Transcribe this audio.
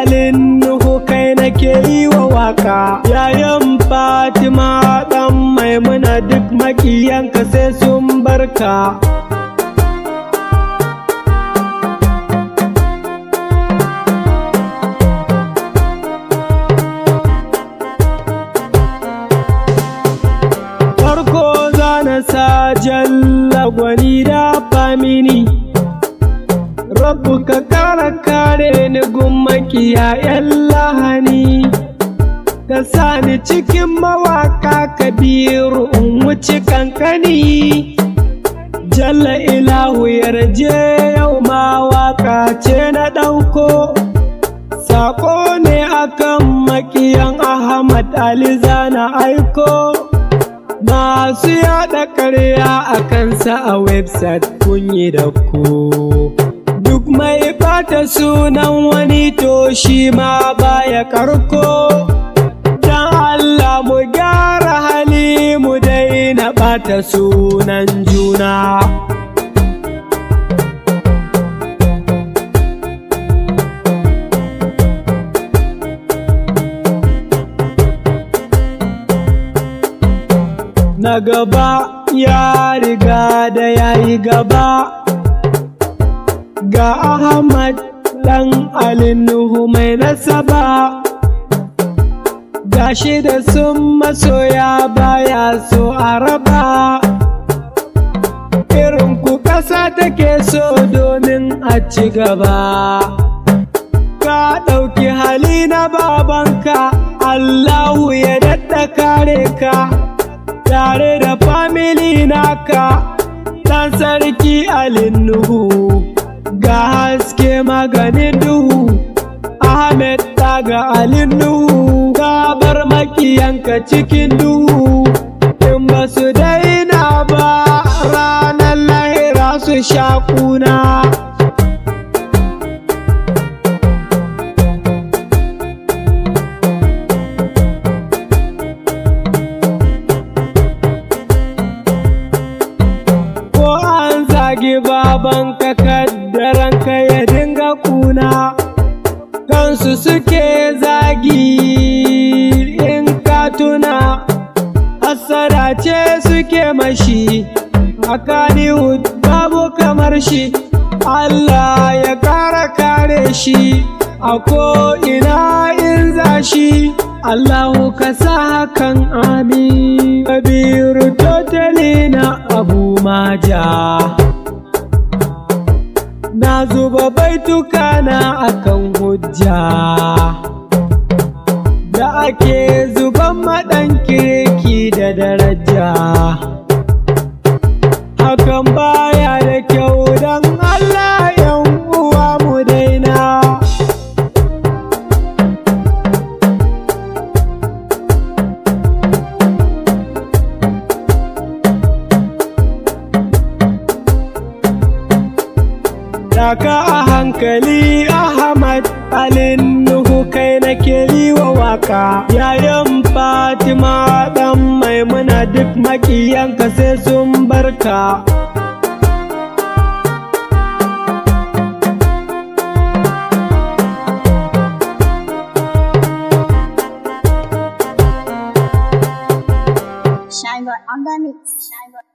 alin nuhu kai nake yi wa waka yayan fatima dan maimuna duk makiyanka sai sun barka farko zana sa jalla gwani da famini rabu ka kara kare ni gummakiya yan lahani ka sa ni cikin mawaka kabiru in wuce kankani jalla ilahu yarje yau ma waka ce na ɗauko Sako ne akan makiyan Ahmad Ali zana aiko masu yada karya a kansa a website kun yi da ku. Duk mai bata sunan wani to shi ma baya karko. Dan Allah mu gyara hali mu daina bata sunan juna. na gaba ya riga da ya yi gaba ga Ahmad ɗan Nuhu mai nasaba gashi da sun masoya baya so a raba irin ku ƙasa take so domin a ci gaba ka ɗauki hali na babanka Allahu ya daɗa kare ka tare da famili naka ɗan sarki Nuhu ga haske maganin duhu Ahmed daga Nuhu ka bar makiyanka cikin duhu in ba su daina ba ranar lahira su sha kuna. zagi babanka kaddaranka ya dinga kuna kansu suke zagi in ka tuna hasara ce suke mashi a Kannywood babu kamar shi Allah ya kara kare shi a ko'ina in za shi Allahu ka sa hakan amin Kabiru totali na abu maja Na zuba baituka na akan hujja Da ake zuban maɗan kirki da daraja Hakan baya da kyau don Allah yan uwa mu daina Daka a hankali Ahmad Alin Nuhu kai nake yi wa waka yayan Fatima ɗan maimuna duk makiyanka sai sun barka. Shine on the mix. Shine